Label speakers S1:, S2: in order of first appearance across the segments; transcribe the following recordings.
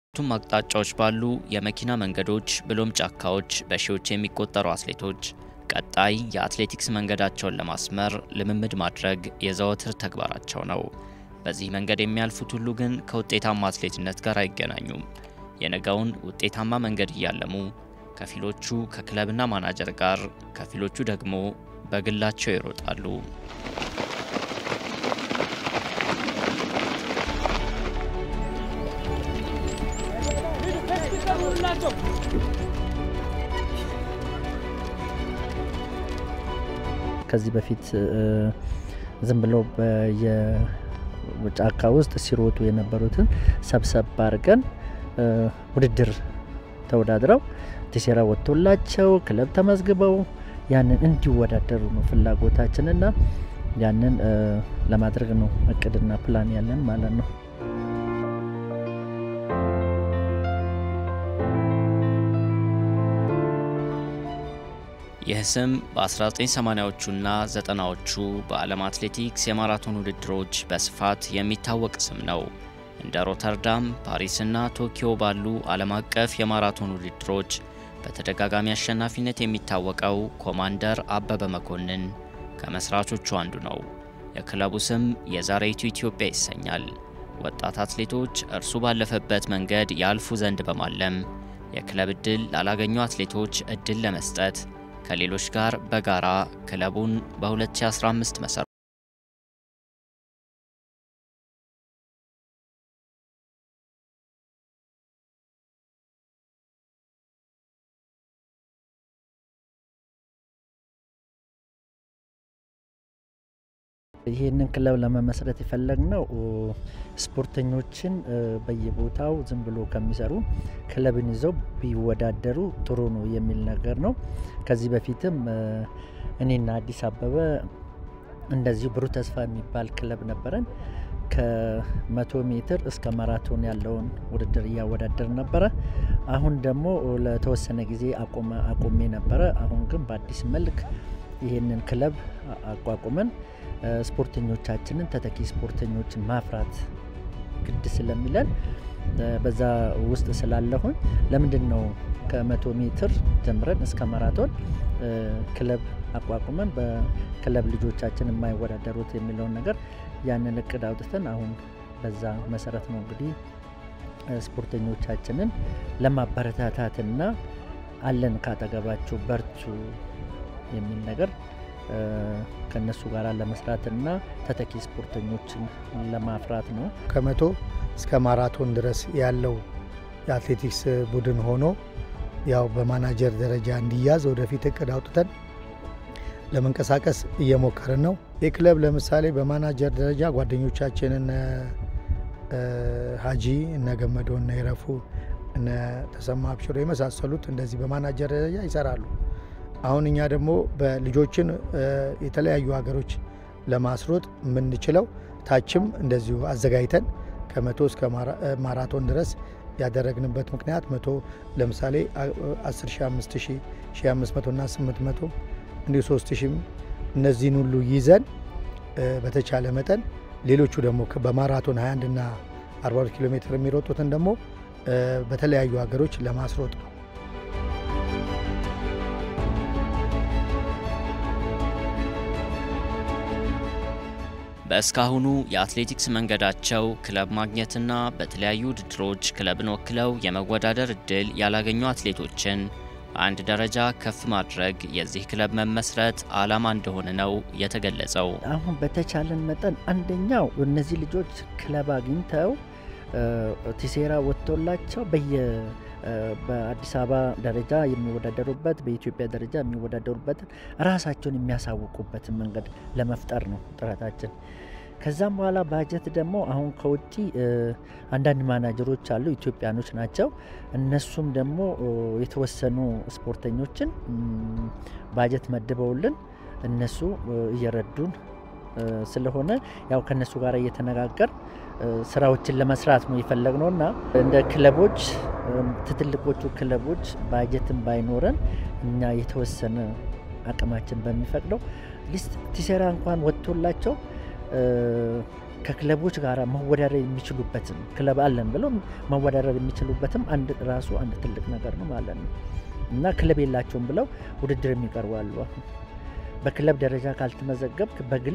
S1: ቱም አቅጣጫዎች ባሉ የመኪና መንገዶች ብሎም ጫካዎች በሺዎች የሚቆጠሩ አትሌቶች ቀጣይ የአትሌቲክስ መንገዳቸውን ለማስመር ልምምድ ማድረግ የዘወትር ተግባራቸው ነው። በዚህ መንገድ የሚያልፉት ሁሉ ግን ከውጤታማ አትሌትነት ጋር አይገናኙም። የነገውን ውጤታማ መንገድ እያለሙ ከፊሎቹ ከክለብና ማናጀር ጋር፣ ከፊሎቹ ደግሞ በግላቸው ይሮጣሉ።
S2: ከዚህ በፊት ዝም ብሎ በየጫካ ውስጥ ሲሮጡ የነበሩትን ሰብሰብ አድርገን ውድድር ተወዳድረው ቲሴራ ወጥቶላቸው ክለብ ተመዝግበው ያንን እንዲወዳደሩ ነው ፍላጎታችንና ያንን ለማድረግ ነው እቅድና ፕላን ያለን ማለት ነው።
S1: ይህ ስም በ1980ዎቹና ዘጠናዎቹ በዓለም አትሌቲክስ የማራቶን ውድድሮች በስፋት የሚታወቅ ስም ነው። እንደ ሮተርዳም፣ ፓሪስና ቶኪዮ ባሉ ዓለም አቀፍ የማራቶን ውድድሮች በተደጋጋሚ አሸናፊነት የሚታወቀው ኮማንደር አበበ መኮንን ከመስራቾቹ አንዱ ነው። የክለቡ ስም የዛሬይቱ ኢትዮጵያ ይሰኛል። ወጣት አትሌቶች እርሱ ባለፈበት መንገድ ያልፉ ዘንድ በማለም የክለብ ዕድል ላላገኙ አትሌቶች ዕድል ለመስጠት ከሌሎች ጋር በጋራ ክለቡን በ2015 መሰረ
S2: ይህንን ክለብ ለመመስረት የፈለግነው ስፖርተኞችን በየቦታው ዝም ብሎ ከሚሰሩ ክለብን ይዘው ቢወዳደሩ ጥሩ ነው የሚል ነገር ነው። ከዚህ በፊትም እኔና አዲስ አበበ እንደዚሁ ብሩህ ተስፋ የሚባል ክለብ ነበረን። ከመቶ ሜትር እስከ ማራቶን ያለውን ውድድር እያወዳደር ነበረ። አሁን ደግሞ ለተወሰነ ጊዜ አቁሜ ነበረ። አሁን ግን በአዲስ መልክ ይህንን ክለብ አቋቁመን ስፖርተኞቻችንን ተተኪ ስፖርተኞችን ማፍራት ግድ ስለሚለን በዛ ውስጥ ስላለሁን ለምንድን ነው ከመቶ ሜትር ጀምረን እስከ ማራቶን ክለብ አቋቁመን በክለብ ልጆቻችን የማይወዳደሩት የሚለውን ነገር ያንን እቅድ አውጥተን አሁን በዛ መሰረት ነው እንግዲህ ስፖርተኞቻችንን ለማበረታታትና አለን ካጠገባችሁ በርቱ የሚል ነገር ከነሱ ጋር ለመስራትና ተተኪ ስፖርተኞችን ለማፍራት ነው።
S3: ከመቶ እስከ ማራቶን ድረስ ያለው የአትሌቲክስ ቡድን ሆኖ ያው በማናጀር ደረጃ እንዲያዝ ወደፊት እቅድ አውጥተን ለመንቀሳቀስ እየሞከርን ነው። ይህ ክለብ ለምሳሌ በማናጀር ደረጃ ጓደኞቻችን እነ ሀጂ እነ ገመዶ እነ ይረፉ እነ ተሰማ አብሽሮ የመሳሰሉት እንደዚህ በማናጀር ደረጃ ይሰራሉ። አሁን እኛ ደግሞ በልጆችን የተለያዩ ሀገሮች ለማስሮጥ የምንችለው ታችም እንደዚሁ አዘጋጅተን ከመቶ እስከ ማራቶን ድረስ ያደረግንበት ምክንያት መቶ ለምሳሌ 10 ሺ 5 ሺ 500 እና 800 እንዲሁ 3 ሺም እነዚህን ሁሉ ይዘን በተቻለ መጠን ሌሎቹ ደግሞ በማራቶን 21 እና 42 ኪሎ ሜትር የሚሮጡትን ደግሞ በተለያዩ ሀገሮች ለማስሮጥ ነው።
S1: በእስካሁኑ የአትሌቲክስ መንገዳቸው ክለብ ማግኘትና በተለያዩ ውድድሮች ክለብን ወክለው የመወዳደር እድል ያላገኙ አትሌቶችን በአንድ ደረጃ ከፍ ማድረግ የዚህ ክለብ መመስረት ዓላማ እንደሆነ ነው የተገለጸው።
S2: አሁን በተቻለን መጠን አንደኛው እነዚህ ልጆች ክለብ አግኝተው ቲሴራ ወጥቶላቸው በየ በአዲስ አበባ ደረጃ የሚወዳደሩበት በኢትዮጵያ ደረጃ የሚወዳደሩበትን ራሳቸውን የሚያሳውቁበትን መንገድ ለመፍጠር ነው ጥረታችን። ከዛም በኋላ ባጀት ደግሞ አሁን ከውጭ አንዳንድ ማናጀሮች አሉ፣ ኢትዮጵያኖች ናቸው። እነሱም ደግሞ የተወሰኑ ስፖርተኞችን ባጀት መድበውልን እነሱ እየረዱን ስለሆነ ያው ከነሱ ጋር እየተነጋገር ስራዎችን ለመስራት ነው የፈለግነው እና እንደ ክለቦች ትልቆቹ ክለቦች ባጀትን ባይኖረን እኛ የተወሰነ አቅማችን በሚፈቅደው ሊስት ቲሴራ እንኳን ወጥቶላቸው ከክለቦች ጋር መወዳደር የሚችሉበትም ክለብ አለን ብለው መወዳደር የሚችሉበትም አንድ ራሱ አንድ ትልቅ ነገር ነው ማለት ነው እና ክለብ የላቸውም ብለው ውድድር የሚቀርቡ አሉ። አሁን በክለብ ደረጃ ካልተመዘገብክ በግል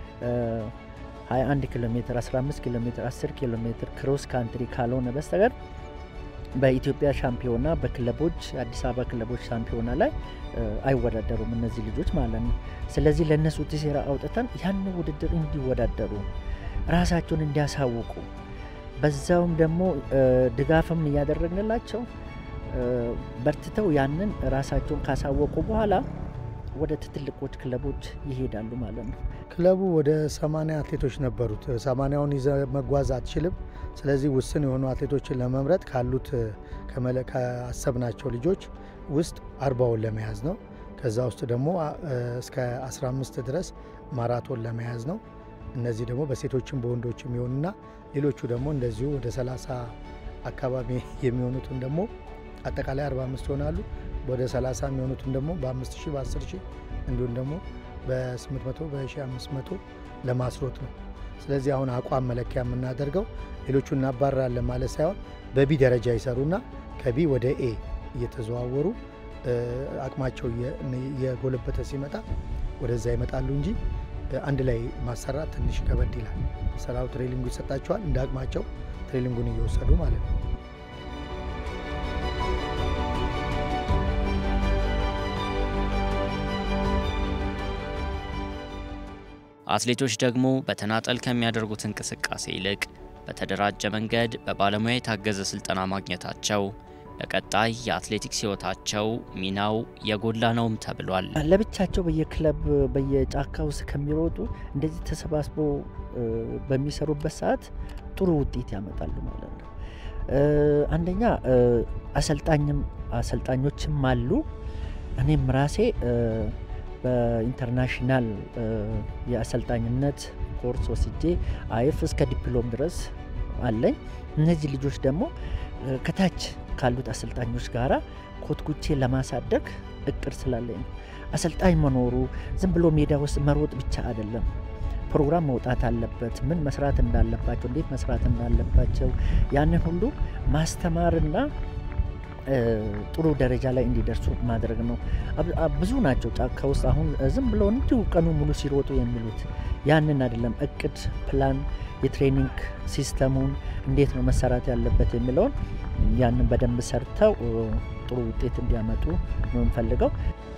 S2: 21 ኪሎ ሜትር፣ 15 ኪሎ ሜትር፣ 10 ኪሎ ሜትር ክሮስ ካንትሪ ካልሆነ በስተቀር በኢትዮጵያ ሻምፒዮና በክለቦች አዲስ አበባ ክለቦች ሻምፒዮና ላይ አይወዳደሩም እነዚህ ልጆች ማለት ነው። ስለዚህ ለእነሱ ቲሴራ አውጥተን ያን ውድድር እንዲወዳደሩ ራሳቸውን እንዲያሳውቁ በዛውም ደግሞ ድጋፍም እያደረግንላቸው በርትተው ያንን ራሳቸውን ካሳወቁ በኋላ ወደ ትልቆች ክለቦች ይሄዳሉ ማለት ነው።
S3: ክለቡ ወደ ሰማንያ አትሌቶች ነበሩት። ሰማንያውን ይዘ መጓዝ አትችልም። ስለዚህ ውስን የሆኑ አትሌቶችን ለመምረጥ ካሉት ከአሰብናቸው ልጆች ውስጥ አርባውን ለመያዝ ነው። ከዛ ውስጥ ደግሞ እስከ 15 ድረስ ማራቶን ለመያዝ ነው። እነዚህ ደግሞ በሴቶችም በወንዶችም ይሆኑና ሌሎቹ ደግሞ እንደዚሁ ወደ 30 አካባቢ የሚሆኑትን ደግሞ አጠቃላይ 45 ይሆናሉ። ወደ 30 የሚሆኑትን ደግሞ በ5000 በ10000 እንዲሁም ደግሞ በ800 በ1500 ለማስሮጥ ነው። ስለዚህ አሁን አቋም መለኪያ የምናደርገው ሌሎቹ እናባራለን ማለት ሳይሆን በቢ ደረጃ ይሰሩና ከቢ ወደ ኤ እየተዘዋወሩ አቅማቸው እየጎለበተ ሲመጣ ወደዛ ይመጣሉ እንጂ አንድ ላይ ማሰራት ትንሽ ከበድ ይላል። ስራው ትሬሊንጉ ይሰጣቸዋል። እንደ አቅማቸው ትሬሊንጉን እየወሰዱ ማለት ነው።
S1: አትሌቶች ደግሞ በተናጠል ከሚያደርጉት እንቅስቃሴ ይልቅ በተደራጀ መንገድ በባለሙያ የታገዘ ስልጠና ማግኘታቸው ለቀጣይ የአትሌቲክስ ሕይወታቸው ሚናው የጎላ ነውም ተብሏል።
S2: ለብቻቸው በየክለብ በየጫካ ውስጥ ከሚሮጡ እንደዚህ ተሰባስቦ በሚሰሩበት ሰዓት ጥሩ ውጤት ያመጣሉ ማለት ነው። አንደኛ አሰልጣኝም አሰልጣኞችም አሉ። እኔም ራሴ በኢንተርናሽናል የአሰልጣኝነት ኮርስ ወስጄ አይፍ እስከ ዲፕሎም ድረስ አለኝ። እነዚህ ልጆች ደግሞ ከታች ካሉት አሰልጣኞች ጋራ ኮትኩቼ ለማሳደግ እቅድ ስላለኝ ነው። አሰልጣኝ መኖሩ ዝም ብሎ ሜዳ ውስጥ መሮጥ ብቻ አይደለም። ፕሮግራም መውጣት አለበት። ምን መስራት እንዳለባቸው፣ እንዴት መስራት እንዳለባቸው ያንን ሁሉ ማስተማርና ጥሩ ደረጃ ላይ እንዲደርሱ ማድረግ ነው። ብዙ ናቸው ጫካ ውስጥ አሁን ዝም ብለው እንዲሁ ቀኑ ሙሉ ሲሮጡ የሚሉት ያንን አይደለም። እቅድ፣ ፕላን፣ የትሬኒንግ ሲስተሙን እንዴት ነው መሰራት ያለበት የሚለውን ያንን በደንብ ሰርተው ጥሩ ውጤት እንዲያመጡ ነው የምፈልገው።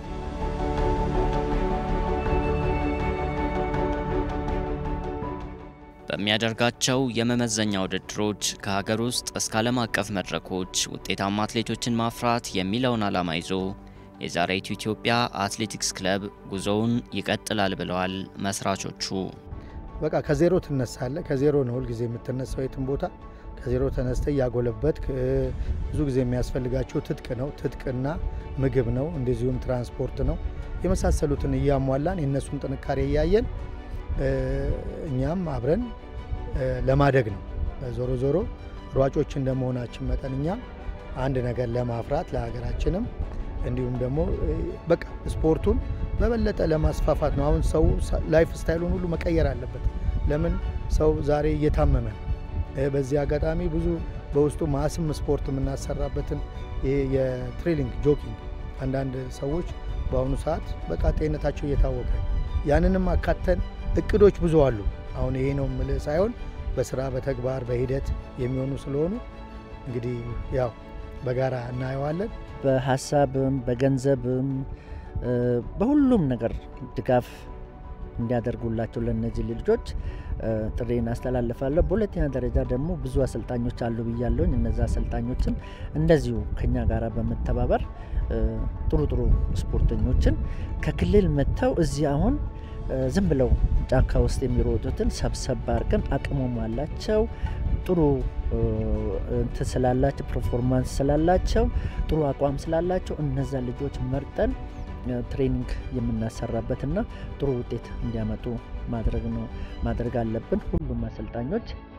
S1: በሚያደርጋቸው የመመዘኛ ውድድሮች ከሀገር ውስጥ እስከ ዓለም አቀፍ መድረኮች ውጤታማ አትሌቶችን ማፍራት የሚለውን ዓላማ ይዞ የዛሬቱ ኢትዮጵያ አትሌቲክስ ክለብ ጉዞውን ይቀጥላል ብለዋል መስራቾቹ።
S3: በቃ ከዜሮ ትነሳለ። ከዜሮ ነው ሁልጊዜ የምትነሳው የትም ቦታ ከዜሮ ተነስተ እያጎለበት ብዙ ጊዜ የሚያስፈልጋቸው ትጥቅ ነው። ትጥቅና ምግብ ነው። እንደዚሁም ትራንስፖርት ነው። የመሳሰሉትን እያሟላን የእነሱን ጥንካሬ እያየን እኛም አብረን ለማደግ ነው። ዞሮ ዞሮ ሯጮች እንደመሆናችን መጠን እኛም አንድ ነገር ለማፍራት ለሀገራችንም እንዲሁም ደግሞ በቃ ስፖርቱን በበለጠ ለማስፋፋት ነው። አሁን ሰው ላይፍ ስታይሉን ሁሉ መቀየር አለበት። ለምን ሰው ዛሬ እየታመመ ነው። በዚህ አጋጣሚ ብዙ በውስጡ ማስም ስፖርት የምናሰራበትን የትሬሊንግ ጆኪንግ አንዳንድ ሰዎች በአሁኑ ሰዓት በቃ ጤንነታቸው እየታወቀ ያንንም አካተን እቅዶች ብዙ አሉ። አሁን ይሄ ነው የምልህ ሳይሆን በስራ በተግባር በሂደት የሚሆኑ ስለሆኑ እንግዲህ ያው በጋራ እናየዋለን።
S2: በሀሳብም በገንዘብም በሁሉም ነገር ድጋፍ እንዲያደርጉላቸው ለእነዚህ ልጆች ጥሬን አስተላልፋለሁ። በሁለተኛ ደረጃ ደግሞ ብዙ አሰልጣኞች አሉ ብያለሁኝ። እነዚ አሰልጣኞችም እንደዚሁ ከኛ ጋር በመተባበር ጥሩ ጥሩ ስፖርተኞችን ከክልል መጥተው እዚህ አሁን ዝም ብለው ጫካ ውስጥ የሚሮጡትን ሰብሰብ አድርገን አቅሙም አላቸው ጥሩ እንትን ስላላቸው ፐርፎርማንስ ስላላቸው ጥሩ አቋም ስላላቸው እነዛ ልጆች መርጠን ትሬኒንግ የምናሰራበትና ጥሩ ውጤት እንዲያመጡ ማድረግ ነው ማድረግ አለብን። ሁሉም አሰልጣኞች